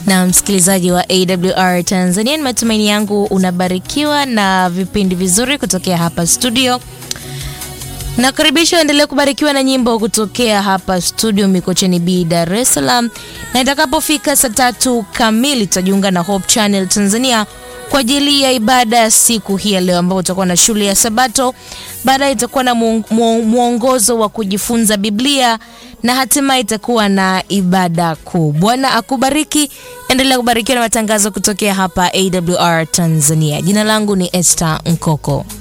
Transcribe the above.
Na msikilizaji wa AWR Tanzania, ni matumaini yangu unabarikiwa na vipindi vizuri kutokea hapa studio. Nakaribisha endelee kubarikiwa na nyimbo kutokea hapa studio Mikocheni B, Dar es Salaam, na itakapofika saa tatu kamili tutajiunga na Hope Channel Tanzania kwa ajili ya ibada ya siku hii ya leo, ambapo utakuwa na shule ya Sabato. Baadaye itakuwa na mwongozo wa kujifunza Biblia na hatimaye itakuwa na ibada kuu. Bwana akubariki, endelea kubarikiwa na matangazo kutokea hapa AWR Tanzania. Jina langu ni Esther Nkoko.